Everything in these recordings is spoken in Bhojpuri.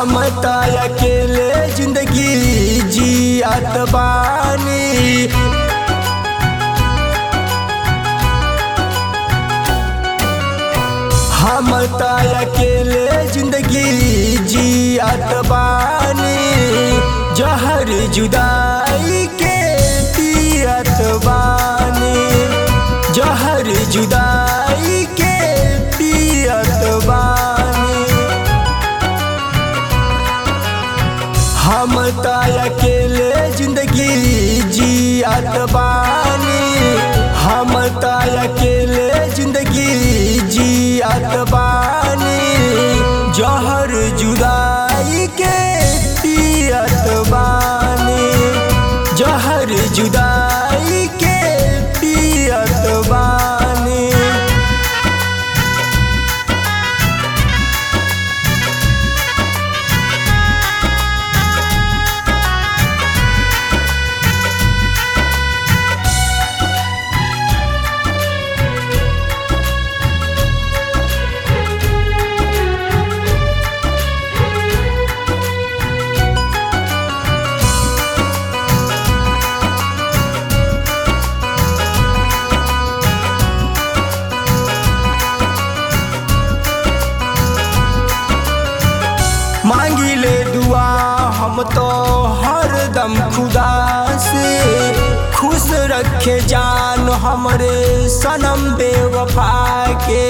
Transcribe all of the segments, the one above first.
हम त अकेले जिंदगी जियत बानी हम त अकेले जिंदगी जियत बानी जहर जुदाई के पियत बानी जहर जुदाई के पियत बानी हम त अकेले जिंदगी जियत बानी हम त अकेले जिंदगी जियत बानी जहर जुदाई के पियत बानी जहर जुदाई के पियत बानी मांगी ले दुआ हम तो हरदम खुदा से खुश रखे जान हमरे सनम बेवफा के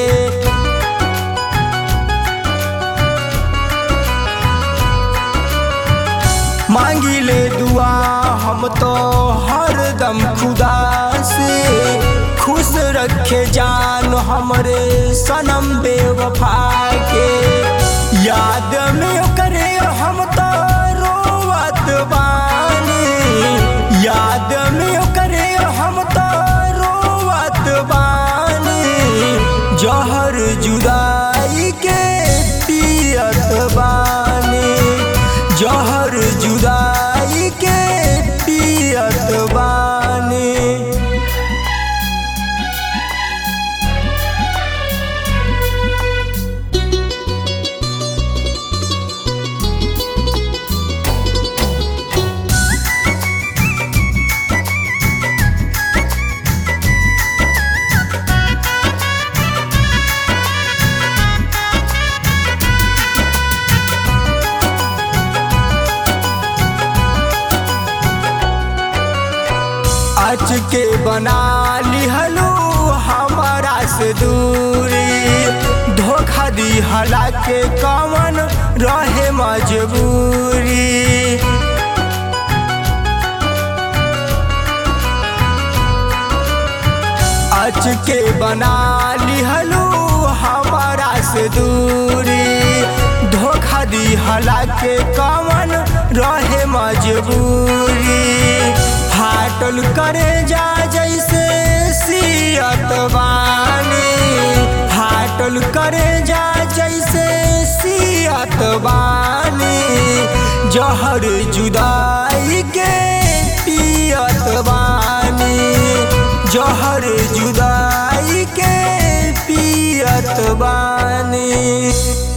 मांगी ले दुआ हम तो हरदम खुदा से खुश रखे जान हमरे सनम बेवफा के याद में करे हम तो रोवत बानी याद में करे हम तो रोवत बानी जहर जुदाई के पियत बानी जहर जुदाई के पियत बानी आज के बना लिहलू हमारा से दूरी धोखा दी हला के कमन रहे मजबूरी आज के बना लिहलू हमारा से दूरी धोखा दी हला के कमन रहे मजबूरी फाटल करे जा जैसे सियत बानी फाटल करे जा जैसे सियत बानी जहर जुदाई के पियत बानी जहर जुदाई के पियत बानी